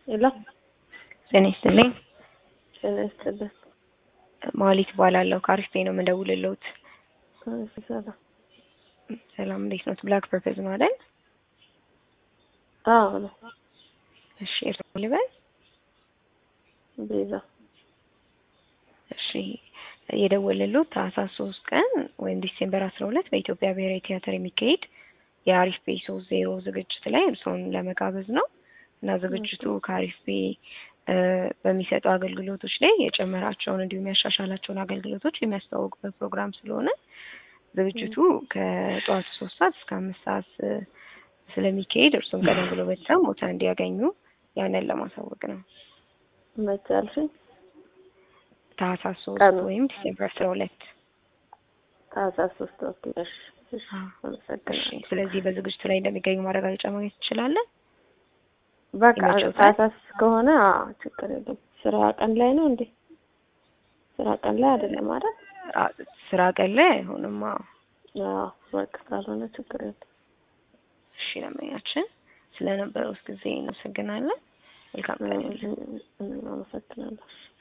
ሄሎ ጤና ይስጥልኝ። ጤና ይስጥልን። ማሊት እባላለሁ ከአሪፍ ነው የምደውልልዎት። እሺ፣ ሰላም። ሰላም እንዴት ነው? ብላክ ፐርፐዝ ነው አይደል? አዎ ነው። እሺ እርስዎ ልበል? ቤዛ እሺ የደወልልዎት ታህሳስ ሶስት ቀን ወይም ዲሴምበር አስራ ሁለት በኢትዮጵያ ብሔራዊ ቲያትር የሚካሄድ የአሪፍ ፔ ሶስት ዜሮ ዝግጅት ላይ እርስዎን ለመጋበዝ ነው እና ዝግጅቱ ከአሪፍ ፔ በሚሰጡ አገልግሎቶች ላይ የጨመራቸውን እንዲሁም ያሻሻላቸውን አገልግሎቶች የሚያስተዋውቅበት ፕሮግራም ስለሆነ ዝግጅቱ ከጠዋቱ ሶስት ሰዓት እስከ አምስት ሰዓት ስለሚካሄድ እርሱም ቀደም ብሎ በተሰብ ቦታ እንዲያገኙ ያንን ለማሳወቅ ነው። መቼ አልሽኝ? ታህሳስ ሶስት ቀኑ? ወይም ዲሴምበር አስራ ሁለት ታህሳስ ሶስት ኦኬ። እሺ፣ እሺ፣ እሺ። አመሰግናለሁ። ስለዚህ በዝግጅቱ ላይ እንደሚገኙ ማረጋገጫ ማግኘት ትችላለን። በቃ ይመችዎታል? ታህሳስ ከሆነ አዎ፣ ችግር የለም። ስራ ቀን ላይ ነው እንዴ? ስራ ቀን ላይ አይደለም አይደል? አ- ስራ ቀን ላይ አይሆንም። አዎ። አዎ፣ በቃ ካልሆነ ችግር የለም። እሺ ለመኛችን ስለነበረው ጊዜ እናመሰግናለን። መልካም ቀን ይሁንልዎት። እኔም አመሰግናለሁ።